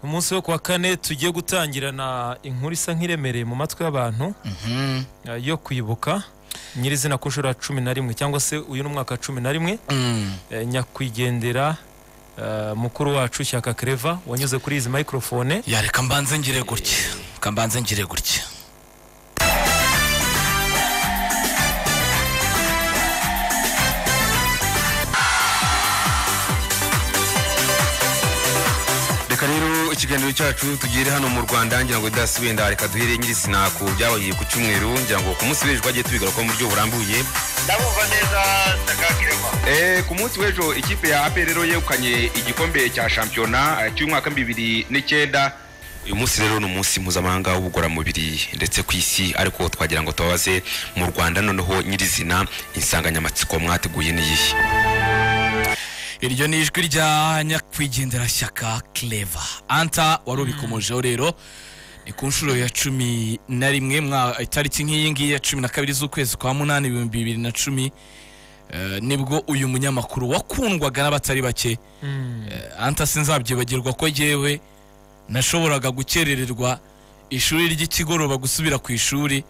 munsi wo kuwa kane tugiye gutangirana inkuru isa nk'iremereye mu matwi y'abantu eh, yo kwibuka nyirizina ku nshuro ya cumi na rimwe cyangwa se uyu ni umwaka wa cumi na rimwe eh, nyakwigendera eh, mukuru wacu shyaka kereva wanyuze kuri izi microphone yareka mbanze ngire gutya reka mbanze ngire gutya reka rero ikiganiro cyacu tugire hano mu rwanda ngira ngo dasi wenda reka duhere nyirizina ku byabaye ku cyumweru ngira ngo ku munsi w'ejo twagiye tubigaruka mu buryo burambuye ndabumva neza ndakakirema Eh, ku munsi w'ejo ikipe ya apr rero yegukanye igikombe cya shampiyona eh, cy'umwaka w'ibihumbi bibiri n'icyenda uyu munsi rero ni umunsi mpuzamahanga w'ubugororamubiri ndetse ku isi ariko twagira ngo tubabaze mu rwanda noneho nyirizina insanganyamatsiko mwateguye n'iyihe iryo ni ijwi rya nyakwigendera shyaka clever anta wari ubikomojeho rero ni ku nshuro ya cumi na rimwe mwa itariki nk'iyi ngiyi ya cumi na kabiri z'ukwezi kwa munani ibihumbi bibiri na cumi eh, nibwo uyu munyamakuru wakundwaga n'abatari bake eh, anta sinzabyibagirwa ko yewe nashoboraga gukerererwa ishuri ry'ikigoroba gusubira ku ishuri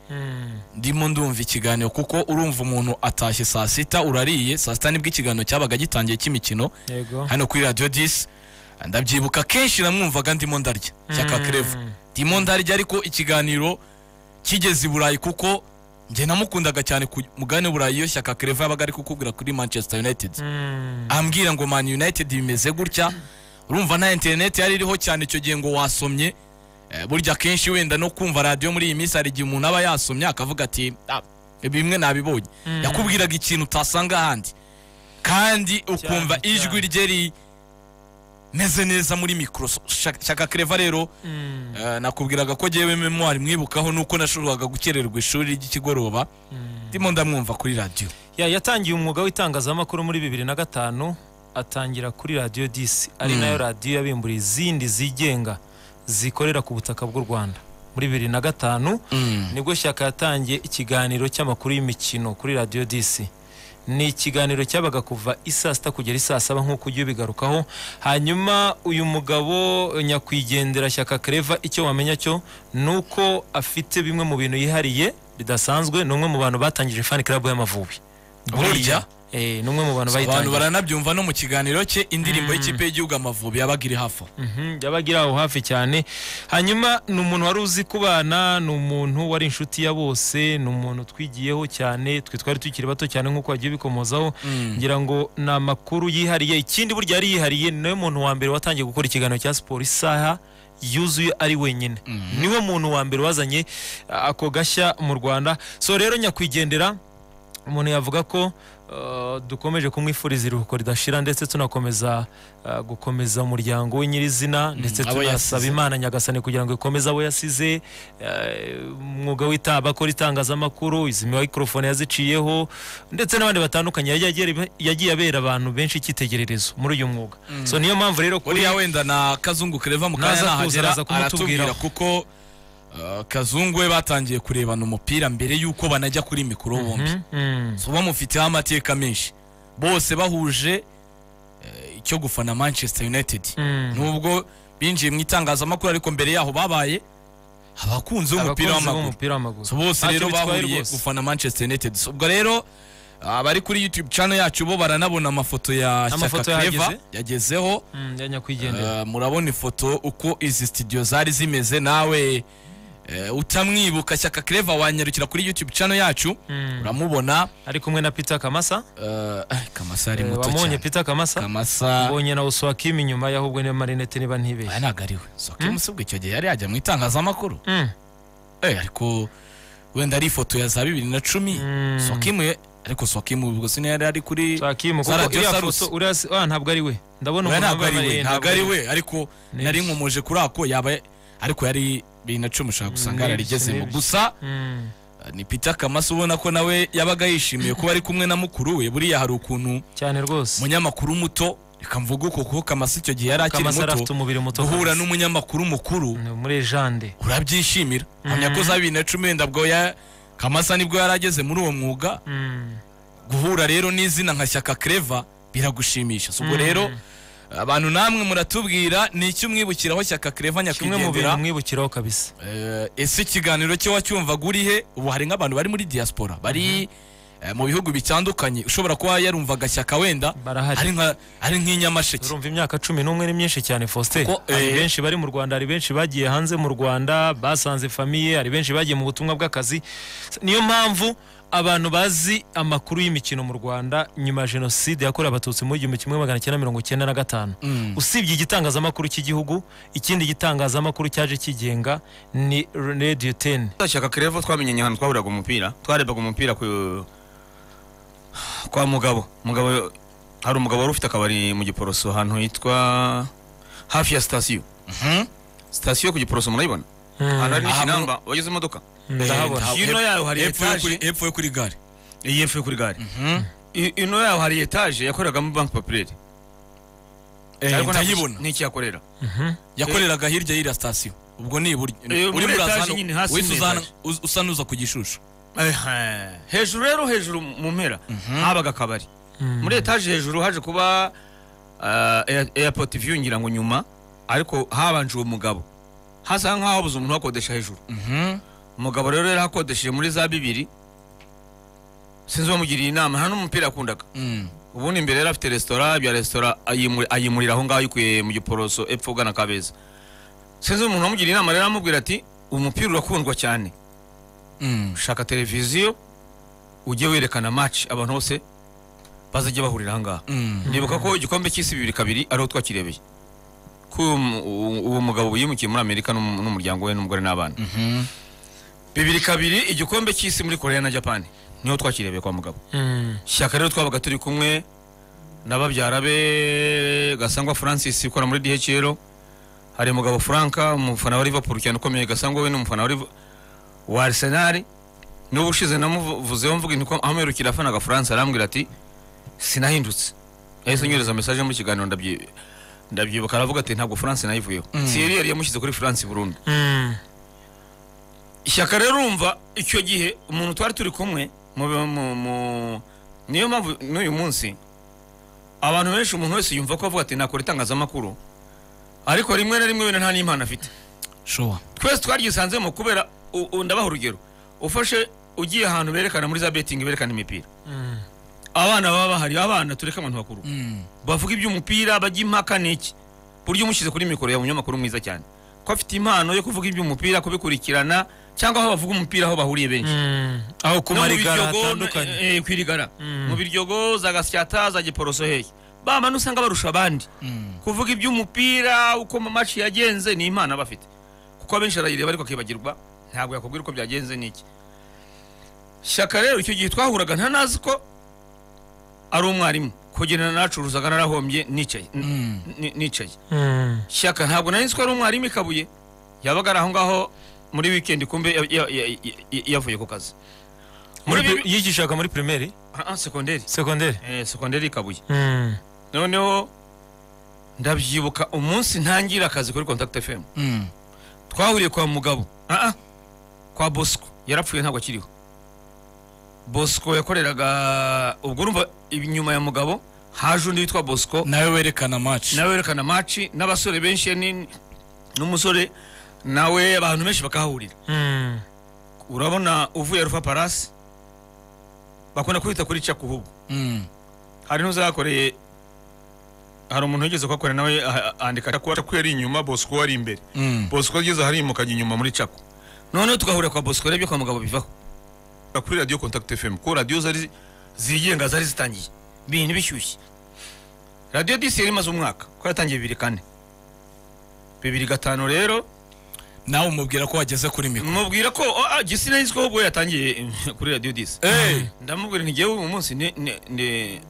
ndimo ndumva ikiganiro kuko urumva umuntu atashye saa sita urariye saa sita nibwo ikiganiro cyabaga gitangiye cy'imikino yego hano kuri radiyo disi ndabyibuka kenshi namwumvaga ndimo ndarya cyaka kerevu ndimo ndarya ariko ikiganiro kigeze i burayi kuko njye namukundaga cyane ku mugabane burayi iyo shyaka kerevu yabaga ari kukubwira kuri manchester united Mm. ambwira ngo man united bimeze gutya urumva nta interineti yari iriho cyane icyo gihe ngo wasomye Eh, burya kenshi wenda no kumva radiyo muri iyi minsi hari igihe umuntu aba yasomye akavuga ati "Ah, bimwe nabibonye yakubwiraga ikintu utasanga ahandi kandi ukumva Cyane, ijwi rye rimeze neza muri mikoro shaka kereva rero Mm. eh, nakubwiraga ko ngewe memwari mwibukaho nuko nashoboraga gukererwa ishuri ry'ikigoroba ndimo ndamwumva kuri radiyo Ya- yatangiye umwuga w'itangazamakuru muri bibiri na gatanu atangira kuri radiyo disi ari nayo radiyo yabimburiye izindi zigenga zikorera ku butaka bw'u rwanda muri bibiri na gatanu nibwo shyaka yatangiye ikiganiro cy'amakuru y'imikino kuri radiyo disi ni ikiganiro cyabaga kuva isaa sita kugera isaa saba nk'uko ugiye ubigarukaho hanyuma uyu mugabo eh, nyakwigendera shyaka kereva icyo wamenya cyo ni uko afite bimwe mu bintu yihariye bidasanzwe ni umwe mu bantu batangije fani club y'amavubi Burya? Eh, ni umwe mu bantu abantu bayitangiye baranabyumva no mu kiganiro cye indirimbo y'ikipe y'igihugu amavubi yabaga iri hafi aho Mhm, yabaga iri aho hafi cyane hanyuma ni umuntu wari uzi kubana ni umuntu wari inshuti ya bose ni umuntu twigiyeho cyane twe twari tukiri bato cyane nk'uko wagiye ubikomozaho ngira ngo ni amakuru yihariye ikindi burya yari yihariye ni nawe muntu wa mbere watangiye gukora ikiganiro cya siporo isaha yuzuye ari wenyine niwe muntu wa mbere wazanye a- ako gashya mu rwanda so rero nyakwigendera umuntu yavuga ko eh, dukomeje kumwifuriza iruhuko ridashira ndetse tunakomeza eh, gukomeza umuryango we nyirizina ndetse abo tunasaba yasize. imana nyagasani kugira ngo ikomeze abo yasize eh, umwuga w'ita bakora itangazamakuru izi mikorofone yaziciyeho ndetse n'abandi batandukanye yagiye agera- yagiye abera abantu benshi icyitegererezo muri uyu mwuga so niyo mpamvu rero kuri buriya wenda na kazungu kereva mu kanya Naza kuza, nahagera araza kumutubwira. aratubwira kuko uh, kazungu we batangiye kurebana umupira mbere y'uko banajya kuri mikoro bombi Mm, so bamufiteho amateka menshi bose bahuje eh, icyo gufana manchester united mm. nubwo binjiye mu itangazamakuru ariko mbere yaho babaye abakunzi b'umupira Abakunzi w'amaguru b'umupira w'amaguru so bose Ntacyo rero bitwaye bahuriye rwose. gufana manchester united So, ubwo rero abari kuri youtube channel yacu bo baranabona amafoto ya Amafoto shyaka Clever yahageze. yagezeho Mm, ya nyakwigendera Eh, murabona ifoto uko izi studio zari zimeze nawe eh, utamwibuka shyaka kereva wanyarukira kuri youtube channel yacu Mm. uramubona ari kumwe na peter kamasa eh, eh, kamasa ari Eh, muto wamubonye cyane peter kamasa kamasa ubonye na uswakima inyuma yahubwe niyo marinete niba ntibeshye aya ntabwo ari we soke musubwe icyo gihe yari yajya mu itangazamakuru Mm. Eh, ariko wenda ari ifoto ya za bibiri na cumi sokimu ariko sokimu ubwo sini yari ari kuri Uswakima, Za kuko Radio uriya Salus. foto uriya si- ah, ntabwo ari we ndabona Oya, umuntu ntabwo ari wambaye we amarinete, ntabwo ari we. we ariko Nibyo. nari nkomoje kuri ako yaba ariko yari bibiri na cumi ushaka gusanga Nibyo, yararigezemo nibyo. gusa Mm. ni peter kamasa ubona ko nawe yabaga yishimiye kuba ari kumwe na mukuru we buriya hari ukuntu cyane rwose umunyamakuru muto reka mvuge uko kuko kamasa icyo gihe yari akiri kamasa yari afite muto umubiri muto guhura rwose. n'umunyamakuru mukuru Ni muri jande urabyishimira hamya ko za bibiri na cumi wenda bwo ya kamasa nibwo yari ageze muri uwo mwuga Mm. guhura rero n'izina nka shyaka kereva biragushimisha si ubwo rero abantu namwe muratubwira ni iki umwibukiraho shyaka kereva kimwe mu bintu nyakwigendera mwibukiraho kabisa Eh, ese ikiganiro cyo wacyumvaga uri he ubu hari nk'abantu bari muri diaspora bari eh, mu bihugu bitandukanye ushobora kuba yarumvaga shyaka wenda Barahari. ari nka- ari nk'inyamasheke urumva imyaka cumi n'umwe ni myinshi cyane faustin Kuko, hari eh, benshi bari mu rwanda hari benshi bagiye hanze mu rwanda basanze famiye hari benshi bagiye mu butumwa bw'akazi niyo mpamvu abantu bazi amakuru y'imikino mu rwanda nyuma ya jenoside yakorewe abatutsi mu gihumbi kimwe magana cyenda mirongo cyenda na gatanu usibye igitangazamakuru cy'igihugu ikindi gitangazamakuru cyaje kigenga ni radio teni shyaka kerevo twamenyanye ahantu twahuriraga umupira twarebaga umupira ku kwa mugabo mugabo hari umugabo wari ufite akabari mu giporoso ahantu hitwa hafi ya sitasiyo sitasiyo ku giporoso murayibona ahantu hari Aha, n'ikinamba wageze imodoka ndahabona hino yayo hari Hepfo yo etaje. kuri- hepfo yo kuri gare iyi y'epfo yo kuri gare I- ino yaho hari etaje yakoreragamo banki papireri Eh, ntabwo ndayibona n'icyo yakorera yakoreraga hirya y'iriya sitasiyo ubwo ni iburyo Eh, muri urimo uraza etage hano, nyine, hasi uhise ni uza hano, etage. uz- usa n'uza ku gishushu Ehe. hejuru rero hejuru mu mpera habaga akabari muri etaje hejuru haje kuba ah, Air- airport view ngira ngo nyuma ariko habanje uwo mugabo hasa nk'aho buze umuntu uhakodesha hejuru umugabo rero yari ahakodesheje muri za bibiri sinzi uwamugiriye inama nta n'umupira yakundaga Mm. ubundi imbere yari afite resitora bya resitora ayimuri- ayimurira aho ngaho ayikuye mu giporoso epfo ugana kabeza sinzi umuntu wamugiriye inama rero aramubwira ati umupira urakundwa cyane Mm. shaka televiziyo ujye werekana match abantu bose bazajya bahurira ahangaha Mm. ndibuka ko igikombe cy'isi bibiri kabiri ariho twakirebeye ko uyu mu- u- uwo mugabo yimukiye muri amerika n'um- n'umuryango we n'umugore n'abana bibiri kabiri igikombe cy'isi muri korea na japani niho twakirebeye kwa mugabo Mm. shyaka rero twabaga turi kumwe na babyara be gasangwa francis ukora muri dhl hari mugabo franka umufana wa liverpool cyane ukomeye gasangwa we ni umufana wa Liv- wa arsenal n'ubu ushize namuvuzeho mvuga intu ko amuherukira afana agafaransa arambwira ati sinahindutse yahise anyohereza mesaje mu kiganiro ndabyi- ndabyibuka aravuga ati ntabwo france nayivuyeho siyeri yari yamushyize kuri france burundu Mm. ishyaka rero urumva icyo gihe umuntu twari turi kumwe mu, mu, mu, niyo mpamvu n'uyu munsi abantu benshi umuntu wese yumva ko avuga ati nakora itangazamakuru ariko rimwe na rimwe wenda nta n'impano afite shuwa twese twaryisanzemo kubera u- u- ndabaha urugero ufashe ugiye ahantu berekana muri za betingi berekana imipira abana baba bahari abana tureke abantu bakuru Mm. bavuga iby'umupira bajya impaka niki buryo umushyize kuri mikoro ya munyamakuru mwiza cyane ko afite impano yo kuvuga iby'umupira kubikurikirana cyangwa aho bavuga umupira aho bahuriye benshi Mm. aho ku No mu marigara Biryogo, hatandukanye eh, eh, ku irigara mu biryogo za gasyata za giporoso hehe bamana usanga barusha abandi kuvuga iby'umupira uko mu maci yagenze ni impano aba afite kuko abenshi arayireba ariko akibagirwa ntabwo yakubwira uko byagenze n'iki shyaka rero icyo gihe twahuraga ntanazi ko ari umwarimu kugendana n'acuruzaga narahombye nicaye n- Mm. n- nicaye Mm. shyaka ntabwo nari nzi ko ari umwarimu i kabuye yabaga ari aho ngaho muri wikendi kumbe ya- ya- ya- ya- yavuye ku kazi Muri muri pri- bibi- yigishaga muri primaire Ah, ah, sekonderi segonderi Eh, sekonderi i kabuye Mm. noneho ndabyibuka umunsi ntangira akazi kuri contact fm Mm. twahuriye kwa mugabo ah ah kwa bosco yarapfuye ntabwo akiriho bosco yakoreraga ubwo urumva inyuma ya mugabo haje undi witwa bosco nawe werekana match nawe werekana maci n'abasore benshi ni- n'umusore nawe abantu benshi bakahahurira Mm. urabona uvuye rufa parasi bakunda kwita kuri cakuhubu Mm. hari n'uzakoreye hari umuntu wigeze kuhakorera nawe ah, ah, andika ko ko yari inyuma bosco wari imbere Mm. bosco ageze ahari mu kajya inyuma muri cako noneho tugahurira kwa bosco rero ibyo kwa mugabo bivaho kuri radiyo contact fm ko radiyo zari zigenga zari zitangiye ibintu bishyushye radiyo disi yari imaze umwaka ko yatangiye bibiri kane bibiri gatanu rero nawe umubwira ko wageze kuri mikoro mubwira ko oh, ah, gisi nahise ko ubwo yatangiye kuri radiyo disi Eh, ndamubwira ntigiye uyu munsi ni- ni- ni-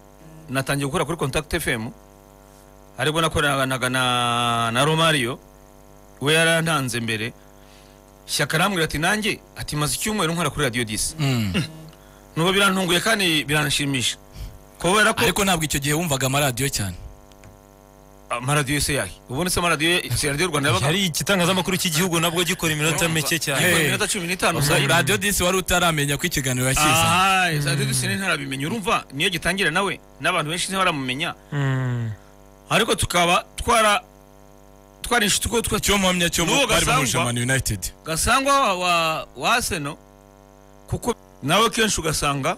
natangiye gukora kuri contact fm ariko nakoranaga na, na romario we yarantanze mbere shyaka arambwira ati nanjye ati maze icyumweru nkora kuri radio disi mm. nuko birantunguye kandi biranshimisha kubera ko ariko ntabwo icyo gihe wumvaga amaradiyo cyane amaradiyo se yahe ubundi se amaradiyo si radiyo rwanda yabaga hari igitangazamakuru cy'igihugu nabwo gikora iminota mike cyane gikora Hey. iminota cumi n'itanu gusa. radiyo disi wari utaramenya ko ikiganiro yakiza Aha, radiyo disi ntarabimenye urumva niyo gitangira nawe n'abantu benshi ntibaramumenye Mm. ariko tukaba twara twarishe utwo twa cyo mpamya cyo N'uwo bari bahuje Gasangwa. man united gasangwa wa- wa wa Arsenal kuko nawe kenshi ugasanga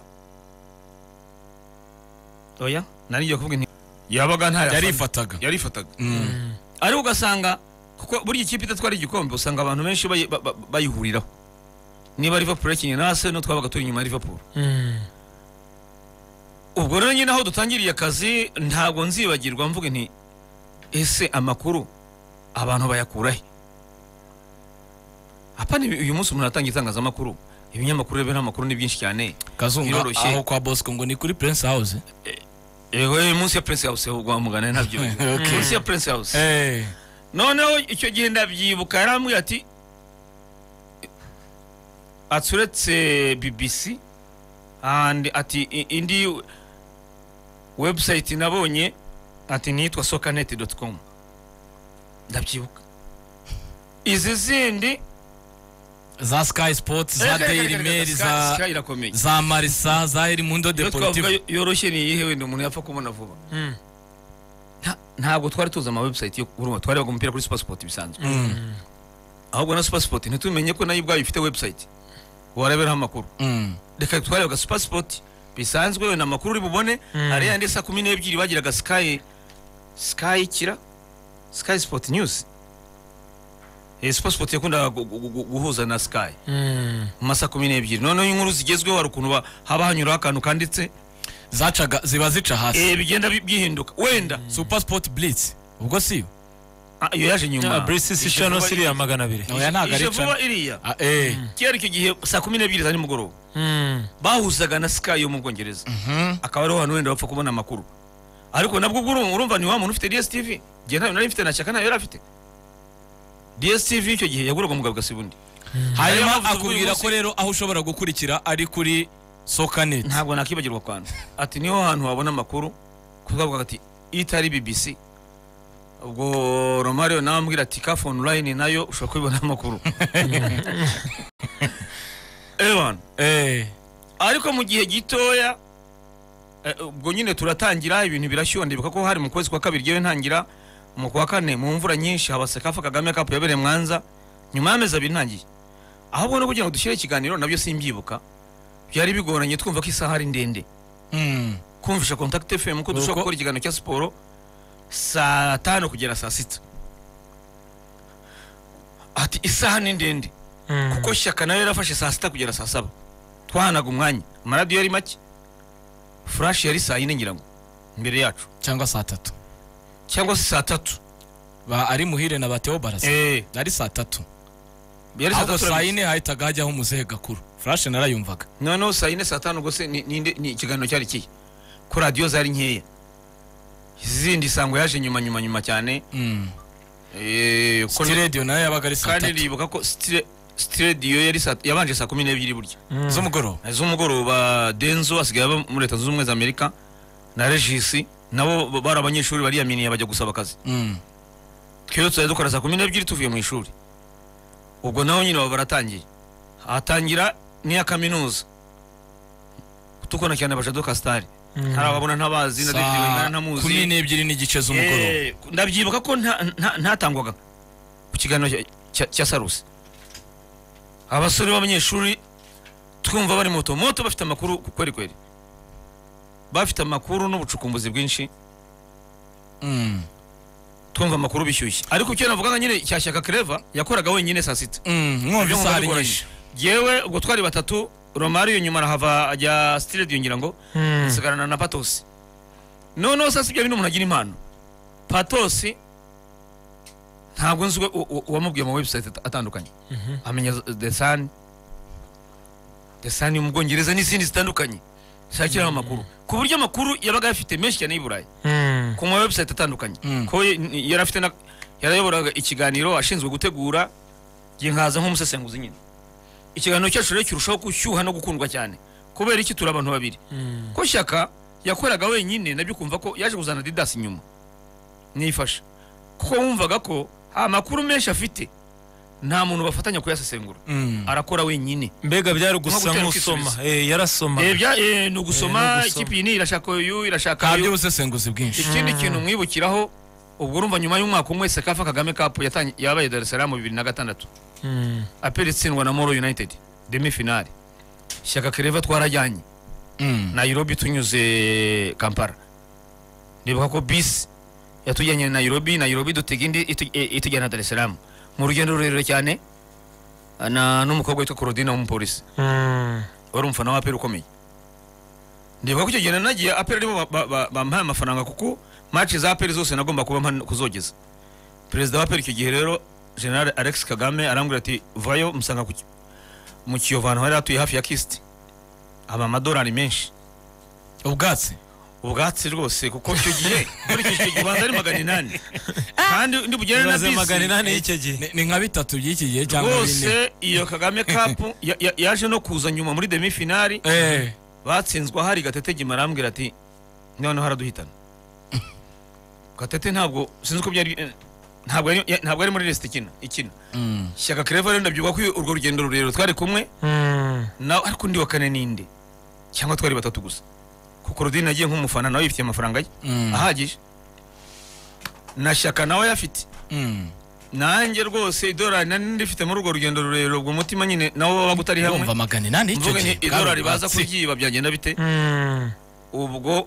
oya nari ngiye kuvuga inti yabaga nta yarifataga yarifataga Mm. ariko ugasanga kuko burya ikipe idatwara igikombe usanga abantu benshi bayi- ba- ba- bayihuriraho niba Liverpool yakinnye na Arsenal twabaga turi inyuma ya Liverpool Mm. ubwo rero nyine aho dutangiriye akazi ntabwo nzibagirwa mvuga nti ese amakuru abantu bayakura he apana ibi- uyu munsi umuntu aratanga itangazamakuru ibinyamakuru rero n'amakuru ni byinshi cyane kazunga Biroroshye. aho kwa bosco ngo ni kuri prince house yego eh, munsi ya prince house ugwa mugana ntabyo Okay. munsi ya prince house Eh, noneho icyo gihe ndabyibuka yarambwira ati atsuretse bbc and ati i- indi website nabonye ati nitwa sokanet com ndabyibuka izi zindi za sky sports za daily mail za Sky irakomeye za marisa za el mundo iyo twavuga deportivo yoroshye ni iyihe wenda umuntu yapfa kubona vuba Mm. Nta- ntabwo twari tuzi ama website yo kuruma twarebaga umupira kuri supersport bisanzwe ahubwo na supersport ntitumenye ko nayo ubwayo ifite website wareberaho amakuru Mm. reka twarebaga supersport bisanzwe wenda amakuru uri bubone hari yandi saa kumi n'ebyiri bagiraga sky sky kira sky sport news Eh, supersport yakundaga gu- gu- gu- guhuza na sky Mm. mu masaha kumi n'ebyiri noneho inkuru zigezweho hari ukuntu ba- haba hanyuraho akantu kanditse zacaga ziba zica hasi eh, bigenda bi- byihinduka wenda super sport blitz ubwo si Ah, iyo yaje nyuma Ah, Brisi si Ije Chano vuba siriya magana abiri. oya ntabwo ije ari vuba cana iriya Ah, eh kera icyo gihe saa kumi n'ebyiri za nimugoroba Mm. bahuzaga na sky yo mu bwongereza akaba ariho hantu wenda bapfa kubona amakuru ariko nabwo ubwo urumva- urumva ni wa muntu ufite dstv njye ntayo nari mfite na shyaka ntayo yari afite dstv icyo gihe yaguraga umugabo ugasiba undi hanyuma Ariyo mpamvu akubwira uyu ko rero aho ushobora gukurikira ari kuri sokanet ntabwo nakibagirwa kwanda ati niho hantu wabona amakuru kukavuga ati itari bbc ubwo romario nawe ambwira ati kafu online nayo ushobora kubibona amakuru ebana eh ariko mu gihe gitoya eh, ubwo nyine turatangira ibintu birashyuha ndibuka ko hari mu kwezi kwa kabiri ryewe ntangira mu kwa kane mu mvura nyinshi haba sekafa kagame kapu yabereye mwanza nyuma y'amezi abiri ntangiye ahubwo no kugira ngo dushyire ikiganiro nabyo simbyibuka byari bigoranye twumva ko isaha ari ndende Mm. kumvisha contact fm ko dushobora Uko- gukora ikiganiro cya siporo saa tanu kugera saa sita ati isaha ni ndende Mm. kuko shyaka nawe yarafashe saa sita kugera saa saba twahanaga umwanya amaradiyo yari make furashi yari saa yine ngira ngo imbere yacu cyangwa saa tatu cyangwa se saa tatu ba ari muhire na bateo barasa Eh, ari saa tatu yari saa ahubwo tatu saa urabona. yine hahitaga hajyaho umuzehe gakuru furashe narayumvaga noneho saa yine saa tanu rwose ni- ni inde- ni ikiganiro cyari kihe ko radiyo zari nkeya izindi isango yaje nyuma nyuma nyuma cyane Mm. Eh, ko- City radio nayo yabaga ari saa kandi tatu nibuka ko sitire- sitidiyo yari saa- yabanje saa kumi n'ebyiri burya z'umugoroba z'umugoroba denzo asigaye aba muri leta zunze ubumwe za amerika na regisi nabo b- bari abanyeshuri bariyaminiye bajya gusaba akazi Mm. twebwe tuzajya dukora saa kumi n'ebyiri tuvuye mu ishuri ubwo naho nyine baba baratangiye hatangira n'iya kaminuza tukona cyane bajado kasitari hari ababona ntabazi na David Wingana saa kumi ntamuzi n'ebyiri n'igice z'umugoroba Eh, ndabyibuka ko nta- nta- ntatangwaga ku kiganiro cya- cya- cya sarusi abasore b'abanyeshuri twumva bari moto moto bafite amakuru kweri kweri bafite amakuru n'ubucukumbuzi bwinshi Mm. twumva amakuru bishyushye ariko icyo navugaga nyine cya shyaka kereva yakoraga wenyine saa sita Mm, mwumva Ibyo isaha ngomba ari bigoranye. nyinshi yewe ubwo twari batatu romario nyuma arahava ajya stiredi ngira ngo Mm. nsigarana na patosi noneho sasa ibyo bintu umuntu agira impano patosi ntabwo nzi uwe- u- u- uwamubwiye ama website at- atandukanye amenya z- the sun the sun yo mu bwongereza n'izindi zitandukanye zishakiraho amakuru ku buryo amakuru yabaga ayafite menshi cyane y'i burayi Mm. ku ma website atandukanye Mm. ko ye- ni- yari afite na yarayoboraga ikiganiro ashinzwe gutegura ngiye nkaza nk'umusesenguzi nyine ikiganiro cyacu rero kirushaho gushyuha no gukundwa cyane kubera iki turi abantu babiri Mm. ko shyaka yakoraga wenyine nabyo ukumva ko yaje kuzana didasi inyuma nifasha kuko wumvaga ko ha amakuru menshi afite nta muntu bafatanya kuyasesengura Mm. arakora wenyine mbega byari gusa gutera nk'usoma ukisubiza. Eh, yarasoma Eh, bya- eh, ni Eh, ni ugusoma ugusoma. ikipe iyi ni irashaka uyu irashaka kabyo uyu ubusesenguzi bwinshi ikindi kintu mwibukiraho ubwo urumva nyuma y'umwaka umwe sekafa kagame cup yatangi- yabaye dar es salaam bibiri na gatandatu Mm. aperi itsindwa na moro united demi finale shyaka kereva twarajyanye Mm. nairobi tunyuze kampala ndibuka ko bisi yatujyanye nairobi nairobi dutega indi itu- e- itujyana dar es salaam mu rugendo rurerure cyane na n'umukobwa witwa korodina w'umupolisi Mm. wari umufana wa aperi ukomeye ndibuka ko icyo gihe nanagiye aperi arimo ba- ba- ba- bampaye amafaranga kuko maci za aperi zose nagomba kuba mpa- kuzogeza perezida wa aperi icyo gihe rero general alex kagame arambwira ati vayo musanga ku ki- mu kiyovu ahantu hari hatuye hafi ya kisiti haba amadolari menshi ubwatsi ubwatsi rwose kuko icyo gihe nkurikije icyo gihe ubanza ari magana inani kandi ndi bugere na Ibaze magana bisi inani y'icyo gihe Ni- ni nka bitatu by'iki gihe cyangwa bine rwose iyo kagame kapu ya- ya- yaje no kuza nyuma muri demi finali Eh, batsinzwe ahari gatete gima arambwira ati noneho araduhitana gatete ntabwo sinzi uko byari eh, ntabwo yari- ya- ntabwo ari muri resita ikina ikina mm. shyaka kereva rero ndabyibuka ko urwo rugendo rurerure twari kumwe Mm. nawe ariko undi wa kane ninde cyangwa twari batatu gusa kuko rodine agiye nk'umufana nawe yifitiye amafaranga ye Mm. ahagije na shyaka nawe ayafite Mm. nanjye rwose idolari nari ndifite muri urwo rugendo rurerure ubwo umutima nyine nawe wabaga utari hamwe urumva magana inani y'icyo mvuga gihe nti idolari baza kuryiba byagenda bite Mm. ubwo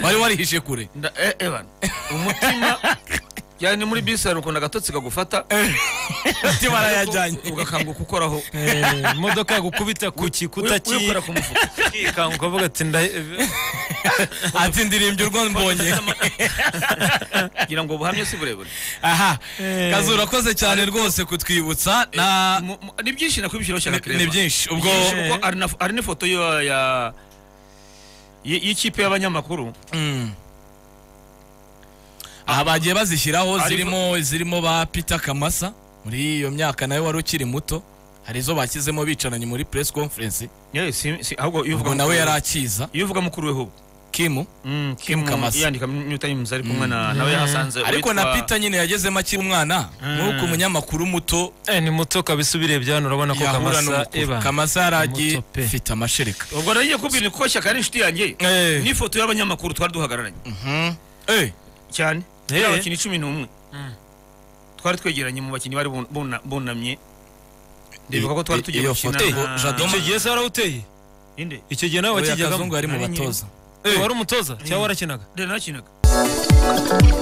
wari warihishe kure nda eh, eh bana umutima yani muri bisi hari ukuntu agatotsi kagufata ati barayajyanye ugakanguka ukoraho Eh, imodoka yagukubita ku Wi- gikuta wikora ku mufuka cyikanga ukavuga ati nda- ati ndirimbye urwo mbonye kugira ngo buhamye si burebure aha Eh. kazi urakoze cyane rwose kutwibutsa na Mu- mu- ni byinshi nakubishyiraho ni shyaka kireba ni byinshi ubwo Byinshi kuko hari na- hari n'ifoto yo- ya y- y'ikipe y'abanyamakuru Mm. aha bagiye bazishyiraho Ari- zirimo zirimo ba peter kamasa muri iyo myaka nawe wari ukiri muto hari izo bashyizemo bicaranye muri press conference Yeah, si- si- ahubwo iyo ubwo uvuga nawe mukuru- yari akiza iyo uvuga mukuru we ho kimu Mm, Kim Kamasa. yandika new times ari kumwe na nawe yahasanze ariko na uwitwa- peter nyine yagezemo akiri umwana nk'uko umunyamakuru muto Eh, ni muto kabisa ubirebye hano urabona ko yahura kamasa n'umukuru eba kamasa yari agiye Muto pe. afite amashereka ubwo nagiye kubwira kuko shyaka ari inshuti yanjye n'ifoto y'abanyamakuru twari duhagararanye Mhm. Eh, cyane Eh. yari abakinnyi cumi n'umwe twari twegeranye mu bakinnyi bari bun- buna- bunamye ndibuka ko twari i- tugiye iyo gukina foto na- Jadon icyo gihe se warawuteye inde icyo gihe nawe oya, wakijyagamo kazungu yari mu Nari nyiri. batoza Eh, wari umutoza cyangwa warakinaga nde nakinaga